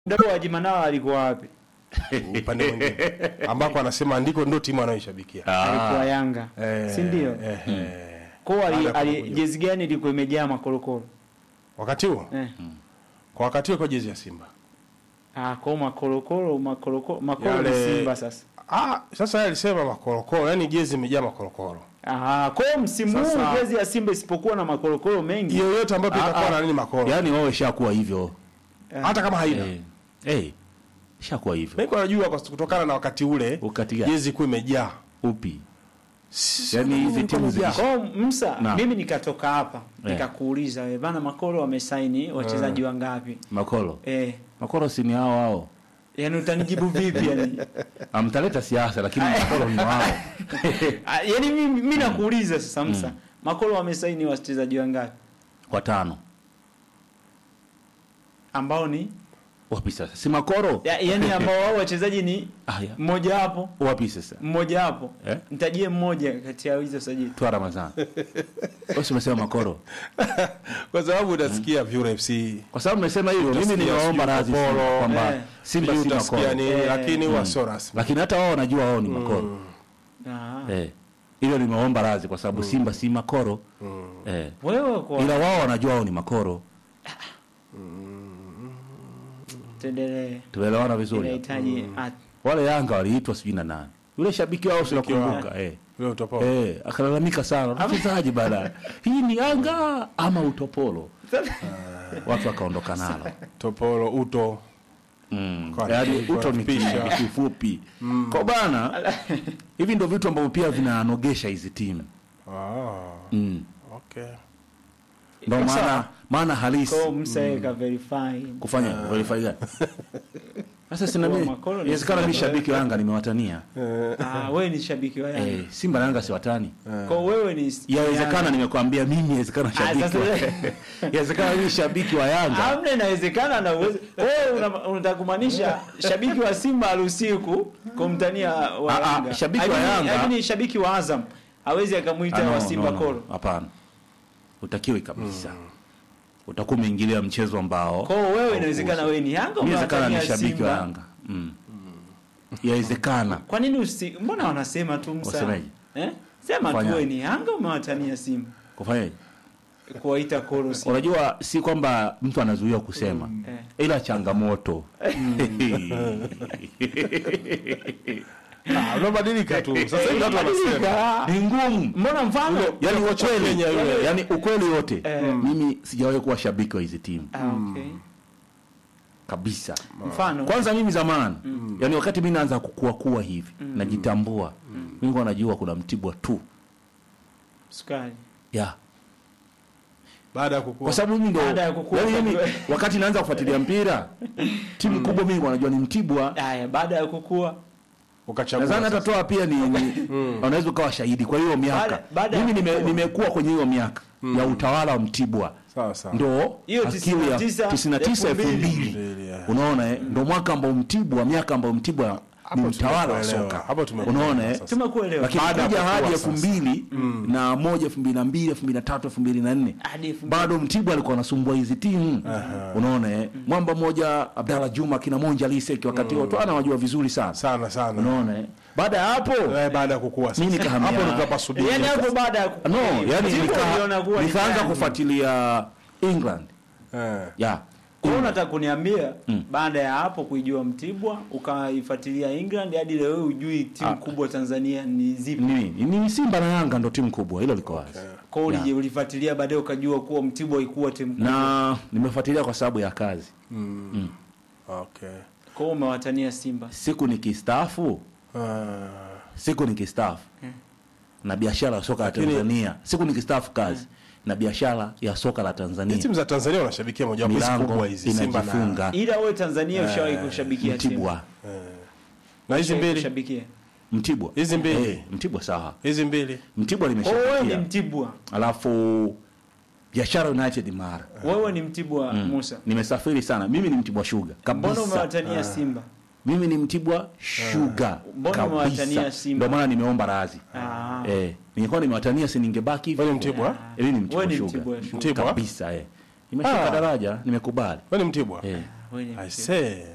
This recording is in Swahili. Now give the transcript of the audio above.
Mdau wa Jimanao alikuwa wapi? upande mwingine ambako anasema ndiko ndo timu anayoishabikia Alikuwa Yanga, Eh, si ndio? eh, eh. Kwa ali, Baada ya ali kukuja. jezi gani ilikuwa imejaa makorokoro? wakati huo Eh. kwa wakati huo kwa jezi ya Simba Ah, kwa makorokoro, makorokoro, makoro ni Yale- Simba sasa. ah, sasa yeye alisema makorokoro yani jezi imejaa makorokoro Ah, kwa hiyo msimu huu Sasa- jezi ya Simba isipokuwa na makorokoro mengi. yoyote ambayo Ah, itakuwa ah. na nini makoro yaani wao ishakuwa hivyo hata kama haina eh, eh, ishakuwa hivyo mimi najua kwa kutokana na wakati ule Wakati gani? jezi kuwa imejaa upi Si- Yaani si- hizi ilikuwa timu imejaa. zikisha- Kwa hiyo Msa, Naam. mimi nikatoka hapa Eh. nikakuuliza wewe bana makoro wamesaini wachezaji wangapi? makolo Eh, makolo si ni hao hao yani utanijibu vipi yani? amtaleta siasa lakini makolo ni wao Ah, yani mimi mimi nakuuliza sasa Msa, makoro wamesaini wachezaji wangapi? watano Ambao ni wapi sasa si makoro ya, yani ambao wao wachezaji ni ah, ya. mmoja hapo wapi sasa mmoja hapo Eh? nitajie mmoja kati ya hizo sajili twa ramazani wasi umesema makoro kwa sababu unasikia Vyura FC kwa sababu mmesema hivyo mimi Utasikia niliwaomba sijui radhi Kopolo, Simba kwamba eh. simba sijui si utasikia makoro nini Eh. lakini huwa sio rasmi lakini hata wao wanajua wao ni makoro ah. eh hilo nimeomba radhi kwa sababu simba si makoro eh wewe kwa ila wao wanajua wao ni makoro tuendelee tuelewana vizuri inahitaji at- wale yanga waliitwa sijui na nani yule shabiki wao sinakumbuka eh Wewe utapao Eh, akalalamika sana mchezaji baadaye hii ni yanga ama utopolo watu wakaondoka nalo topolo uto mm. Kwa yaani nini? uto ni Pisha. kitu kifupi kwa bana hivi ndio vitu ambavyo pia vinanogesha hizi timu ah mm. okay ndo maana maana halisi kwa msaweka verify kufanya verify gani sasa sina Kwa mimi makolo ni inawezekana mimi shabiki wa Yanga nimewatania ah wewe ni shabiki wa Yanga eh, Simba na Yanga siwatani kwa wewe ni yawezekana Yanga. nimekwambia mimi inawezekana Ah, shabiki sasa wa wewe- inawezekana mimi shabiki wa Yanga Hamna, inawezekana na uweze wewe una- unataka kumaanisha shabiki wa Simba haruhusiku kumtania wa Ah, ah, Yanga. shabiki wa Lakini- Yanga- lakini shabiki wa Azam hawezi Ah, akamwita no, wa Simba no, no. koro. hapana utakiwi kabisa utakuwa umeingilia mchezo ambao Kwa hiyo wewe inawezekana wewe ni Yanga inawezekana ni unawatania shabiki wa Simba. Yanga mm. yawezekana Kwa nini usi mbona wanasema tu msa? Wasemaje? Eh? Sema tu Kufanya- wewe ni Yanga umewatania Simba. kufanyaje Kuwaita koro Simba. unajua si kwamba mtu anazuiwa kusema Eh. ila changamoto ah unabadilika tu sasa hivi watu wanasema Badilika. ni ngumu Mbona mfano? yani Ule kocha wa ukweli Kenya yule. yani ukweli wote Eh. mimi sijawahi kuwa shabiki wa hizi timu Ah, okay. kabisa Mfano. kwanza mimi zamani yani wakati mimi naanza kukua kuwa hivi najitambua mimi nilikuwa najua kuna mtibwa tu Sukari. ya baada ya kukua kwa sababu mimi ndo Baada ya kukua yani mimi ukajua- wakati naanza kufuatilia mpira timu kubwa mimi nilikuwa najua ni mtibwa Haya, baada ya kukua ukachagua nadhani hata sasa. toa pia ni, ni unaweza ukawa shahidi kwa hiyo miaka Baada- baada ya mimi nime, kukua. nimekuwa kwenye hiyo miaka ya utawala wa mtibwa sawa sawa ndo Hiyo akili ya 99, 99 elfu mbili Mbili, yeah. unaona eh? ndo mwaka ambao mtibwa miaka ambao mtibwa ni Hapo mtawala wa tumekuelewa. soka Hapo tumekuelewa unaona eh? sasa. tumekuelewa. lakini Baada ya kuja kukua hadi sasa. elfu mbili na moja elfu mbili na mbili elfu mbili na tatu elfu mbili na nne Hadi elfu mbili. bado mtibwa alikuwa anasumbua hizi timu unaona eh? mwamba mmoja abdalla juma kina monja liseki wakati huo tu anawajua vizuri sana sana sana unaona eh? baada ya hapo Eh, baada ya kukua sasa Mimi nikahamia- hapo ndo tunapasubiri Yaani hapo baada ya kukua. no yani Timu nika- uliona kuwa ni nikaanza gani? kufuatilia england eh ya Kwa hiyo unataka kuniambia baada ya hapo kuijua Mtibwa ukaifuatilia England hadi leo wewe hujui timu kubwa Tanzania ni zipi? ni, ni, ni simba na yanga ndo timu kubwa hilo liko wazi Kwa hiyo ulije ulifuatilia baadaye ukajua kuwa Mtibwa haikuwa timu kubwa. na nimefuatilia kwa sababu ya kazi okay Kwa hiyo umewatania Simba. siku nikistaafu ah siku nikistaafu na biashara ya soka la Lakini- tanzania siku nikistaafu kazi na biashara ya soka la Hizi tanzania timu za Tanzania wanashabikia moja wapo hizi milango kubwa hizi Simba na inajifunga Ila wewe Tanzania ushawahi kushabikia timu. mtibwa na hizi Ushawahi mbili kushabikia. mtibwa Hizi mbili. Eh, mtibwa sawa hizi mbili mtibwa Kwa hiyo wewe ni nimeshabikia Mtibwa. alafu biashara united mara Wewe ni Mtibwa Musa. nimesafiri sana mimi ni mtibwa shuga Mbona kabisa umewatania Simba? mimi ni mtibwa shuga Mbona umewatania kabisa Simba? ndio maana nimeomba radhi Ah. eh ningekuwa nimewatania si ningebaki hivyo Wewe ni Mtibwa? Eh, mimi ni Wewe mtibwa ni shuga Mtibwa Sugar. Mtibwa? kabisa eh nimeshuka Ah. daraja nimekubali wewe ni Mtibwa eh Wewe ni I Mtibwa. say